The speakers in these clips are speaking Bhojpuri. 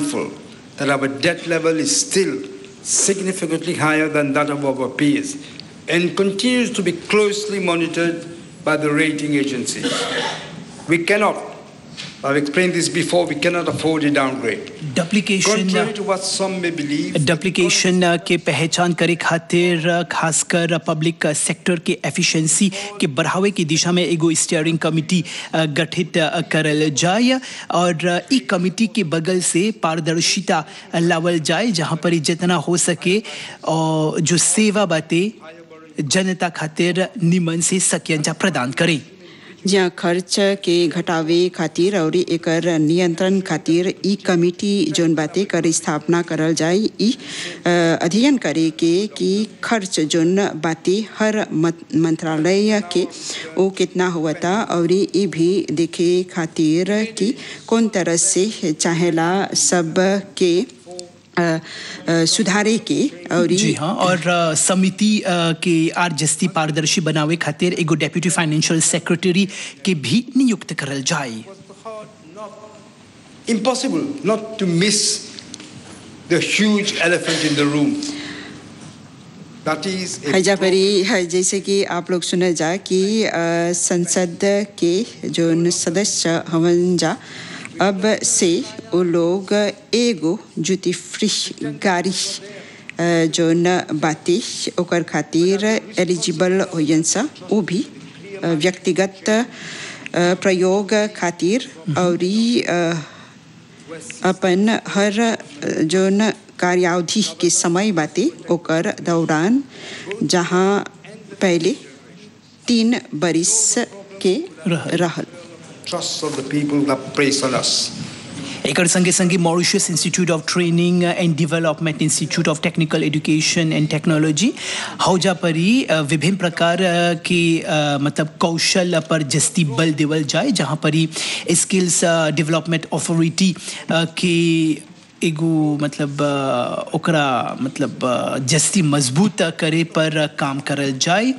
mindful that our debt level is still significantly higher than that of our peers and continues to be closely monitored by the rating agencies. We cannot, I've explained this before, we cannot afford a downgrade. Duplication Contrary to what some may believe, duplication के पहचान करे खातिर खासकर पब्लिक सेक्टर के एफिशिएंसी के बढ़ावे की दिशा में एगो स्टीयरिंग कमिटी गठित करल जाए और ई कमिटी के बगल से पारदर्शिता लावल जाए जहां पर जितना हो सके और जो सेवा बातें जनता खातिर निमन से सकियंजा प्रदान करे જ્યાં ખર્ચ કે ઘટાવે ખાतिर और एकर नियंत्रण खातिर ई कमिटी जोन बातें कर स्थापना करल जाए ई अ, अध्ययन करे के कि खर्च जोन बातें हर मत- मंत्रालय के वो कितना हुआ था और ई भी देखे खातिर कि कौन तरह से चाहेला सब के अ, अ, सुधारे के और ई- जी हाँ और अ, समिति अ, के आर जस्ती पारदर्शी बनावे खातिर एगो डेप्यूटी फाइनेंशियल सेक्रेटरी के भी नियुक्त करल जाए impossible not to miss the huge elephant in the room. That is a हैजा परी है जैसे कि आप लोग सुने जा कि अ, संसद के जो सदस्य हवन जा अब से वो लोग एगो ड्यूटी फ्री गाड़ी अ, जो न बाती ओकर खातिर एलिजिबल होयन सा वो भी अ, व्यक्तिगत अ, प्रयोग खातिर और ई, अ, अपन हर जोन कार्यावधि के समय बाते ओकर दौरान जहाँ पहले तीन बरिस के रहल। रहल trust of the people that place on us. एकर संगे संगे Mauritius institute of training and development institute of technical education and technology हौजा परी अ, विभिन्न प्रकार अ, के अ, मतलब कौशल पर जस्ती बल देवल जाए जहाँ परी स्किल्स डेवलपमेंट अथॉरिटी के एगो मतलब अ, ओकरा मतलब अ, जस्ती मजबूत करे पर काम करल जाए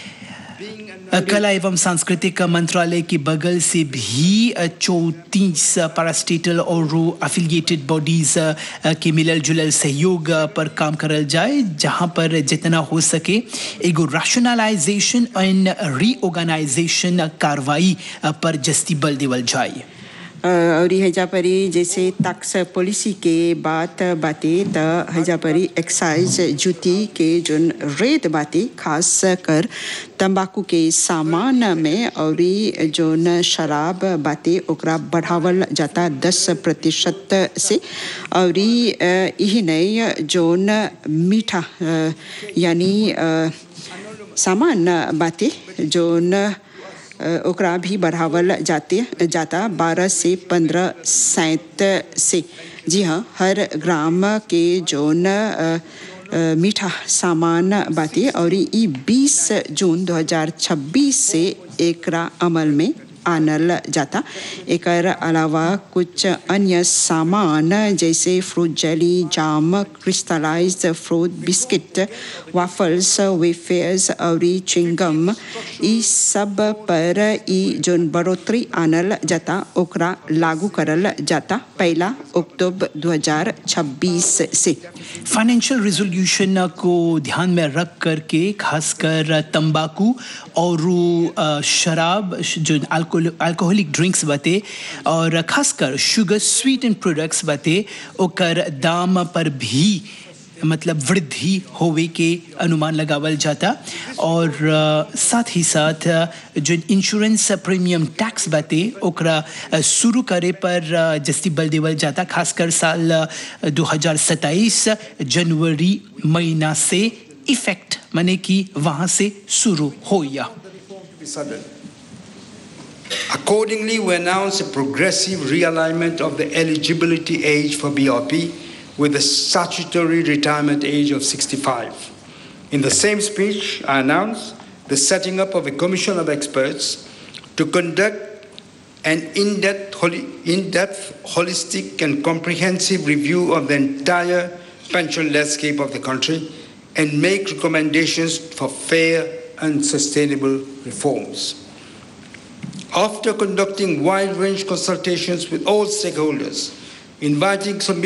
कला एवं सांस्कृतिक मंत्रालय के बगल से भी चौतीस पारास्टेटल और अफिलिएटेड बॉडीज के मिलल जुलल सहयोग पर काम करल जाए जहां पर जितना हो सके एगो राशनलाइजेशन एंड रीऑर्गेनाइजेशन कार्रवाई पर जस्ती बल देवल जाए अ, और हैजा परी जैसे टैक्स पॉलिसी के बात बाते त हैजा परी एक्साइज ड्यूटी के जोन रेट बाते खास कर तंबाकू के सामान में और ई जोन शराब बाते ओकरा बढ़ावल जाता दस प्रतिशत से और ई अ, यही नहीं जोन मीठा अ, यानी अ, सामान बाते जोन अ, ओकरा भी बढ़ावल जाते जाता बारह से पंद्रह सैंत से जी हाँ हर ग्राम के जोन अ, अ, मीठा सामान बाते और ई बीस जून 2026 से एकरा अमल में आनल जाता एकर अलावा कुछ अन्य सामान जैसे fruit jelly jam crystallised fruit biscuit waffles wafers और चिंगम ई सब पर ई जोन बढ़ोतरी आनल जाता ओकरा लागू करल जाता पहला अक्टूबर 2026 से फाइनेंशियल रेजोल्यूशन को ध्यान में रख करके खासकर तंबाकू और अ, शराब जो अल्कोहल अल्कोहलिक ड्रिंक्स बाते और खासकर शुगर स्वीट एंड प्रोडक्ट्स बाते ओकर दाम पर भी मतलब वृद्धि होवे के अनुमान लगावल जाता और अ, साथ ही साथ अ, जो इंश्योरेंस प्रीमियम टैक्स बाते ओकरा अ, शुरू करे पर अ, जस्ती बल देवल जाता खासकर साल अ, 2027 जनवरी महीना से इफेक्ट माने कि वहां से शुरू हो या be sudden. Accordingly, we announce a progressive realignment of the eligibility age for BRP with the statutory retirement age of 65. In the same speech, I announced the setting up of a commission of experts to conduct an in-depth, holi- in-depth, holistic, and comprehensive review of the entire pension landscape of the country and make recommendations for fair and sustainable reforms. After conducting wide-range consultations with all stakeholders, inviting some